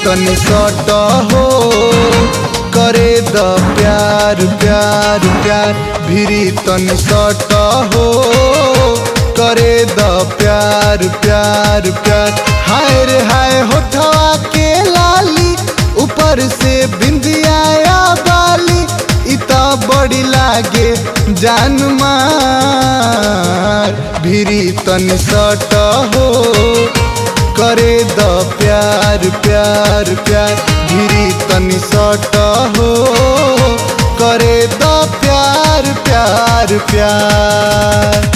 तनी सट हो करे द प्यार प्यार प्यार भिरी तनी सट हो करे द प्यार प्यार प्यार हाय रे हाय होठवा के लाली ऊपर से बिंदिया बाली इता बड़ी लागे जान मार भिरी तनी सट हो करे द प्यार प्यार प्यार भिरी तनी सट हो करे द प्यार प्यार प्यार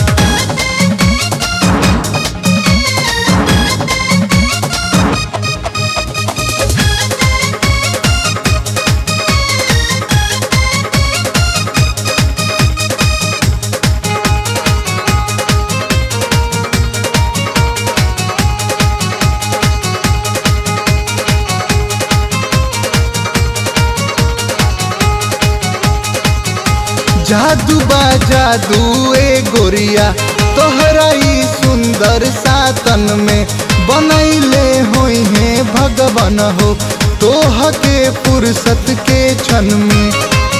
जादू बा जादू ए गोरिया तोहरा ई सुंदर सातन में बनैले होई है भगवान हो तोह के फुर्सत के क्षण में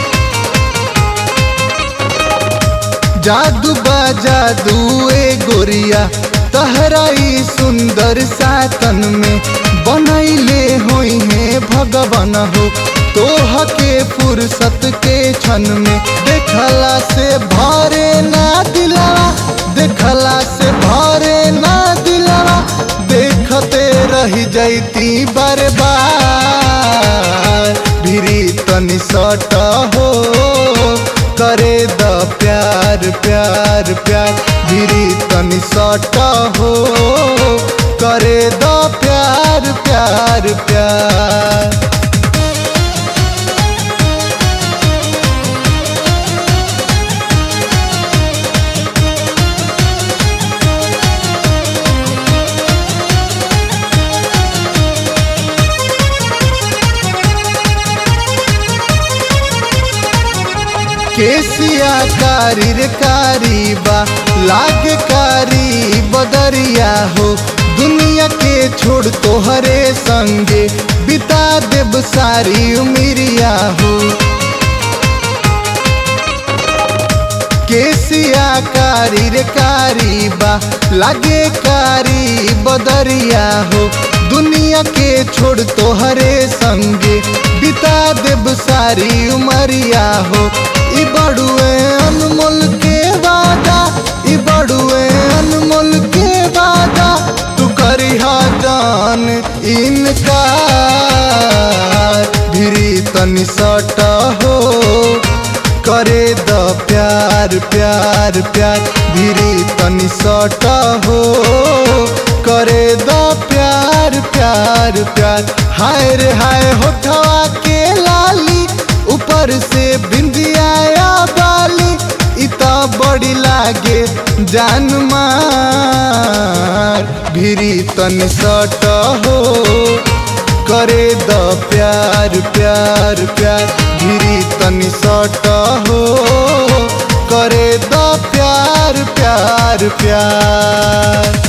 जादू बा जादू ए गोरिया तहरा ई सुंदर सातन में बनैले होई है भगवान हो तोह के फुर्सत के क्षण में देखला से भरे ना दिलावा देखला से भरे ना दिलावा देखते रह जैती बार बार भिरी तनी सट हो करे द प्यार प्यार प्यार भिरी तनी सट हो करे द प्यार प्यार प्यार केसिया कारी रे कारी बा लाग कारी बदरिया हो दुनिया के छोड़ तोहरे संगे बिता देब सारी उमिरिया हो केसिया कारी रे कारी बा लागे कारी बदरिया हो दुनिया के छोड़ तोहरे संगे बिता देब सारी उमरिया हो ई बड़ुए अनमोल के वादा ई बड़ुए अनमोल के वादा तू करी जान इनका भिरी तनी सट हो करे द प्यार प्यार प्यार भिरी तनी सट हो करे द प्यार प्यार प्यार हाय रे हाय होठवा के लाली ऊपर से बिंदिया बाली इता बड़ी लागे जान मार भिरी तनी सट हो करे द प्यार प्यार प्यार भिरी तनी सट हो करे द प्यार प्यार प्यार